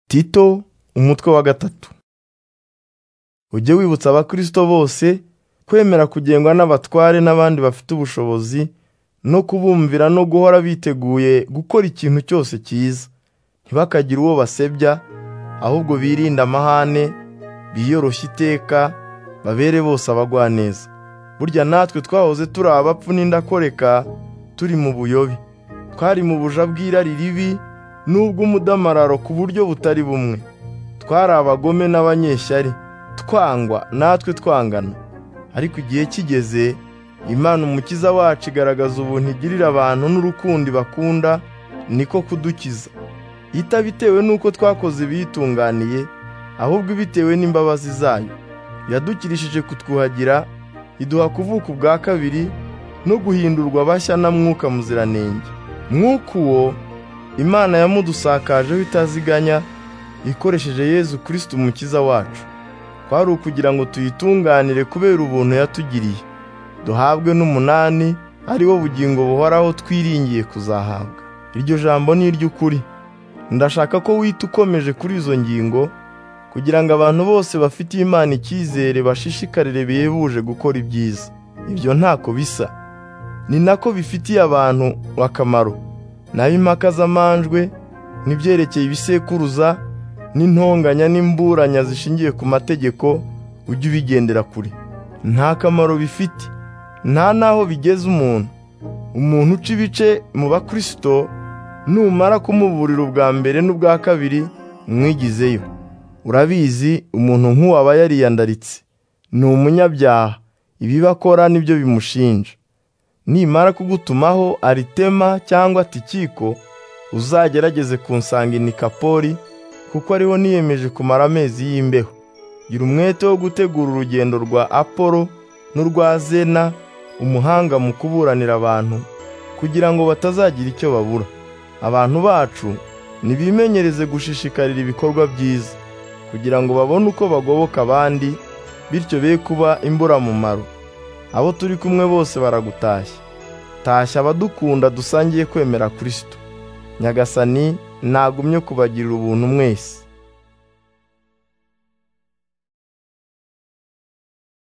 tito umutwe wa gatatu ujye wibutsa abakristo bose kwemera kugengwa n'abatware n'abandi bafite ubushobozi no kubumvira no guhora biteguye gukora ikintu cyose cyiza ntibakagire uwo basebya ahubwo birinde amahane biyoroshye iteka babere bose abagwaneza burya natwe twahoze turi abapfu n'indakoreka turi mu buyobe twari mu buja bw'irari ribi n'ubw'umudamararo ku buryo butari bumwe twari abagome n'abanyeshyari twangwa natwe twangana ariko igihe kigeze imana umukiza wacu igaragaza ubuntu igirira abantu n'urukundo ibakunda niko kudukiza itabitewe n'uko twakoze ibiyitunganiye ahubwo ibitewe n'imbabazi zayo yadukirishije kutwuhagira iduha kuvuka ubwa kabiri no guhindurwa bashya na mwuka muziranenge mwuka uwo imana yamudusakajeho itaziganya ikoresheje yezu kirisiti umukiza wacu kwari ukugira ngo tuyitunganire kubera ubuntu yatugiriye duhabwe n'umunani ari wo bugingo buhoraho twiringiye kuzahabwa iryo jambo ni iry'ukuri ndashaka ko wita ukomeje kuri izo ngingo kugira ngo abantu bose bafitiye imana icyizere bashishikarire bihebuje gukora ibyiza ibyo ntako bisa ni nako bifitiye abantu akamaro naho impaka z'amanjwe n'ibyerekeye ibisekuruza n'intonganya n'imburanya zishingiye ku mategeko ujye ubigendera kure nta kamaro bifite nta n'aho bigeza umuntu umuntu uca ibice mu bakristo numara kumuburira ubwa mbere n'ubwa kabiri mwigizeyo urabizi umuntu nk'uwo aba yariyandaritse ni umunyabyaha ibiba akora nibyo bimushinja nimara kugutumaho aritema cyangwa tikiko uzagerageze kunsanga kapori kuko ariho niyemeje kumara amezi y'imbeho gira umwete wo gutegura urugendo rwa apolo n'urwa zena umuhanga mu kuburanira abantu kugira ngo batazagira icyo babura abantu bacu nibimenyereze gushishikarira ibikorwa byiza kugira ngo babone uko bagoboka abandi bityo be kuba imburamumaro abo turi kumwe bose baragutashya tashya abadukunda dusangiye kwemera kirisito nyagasani ntagumye kubagirira ubuntu mwese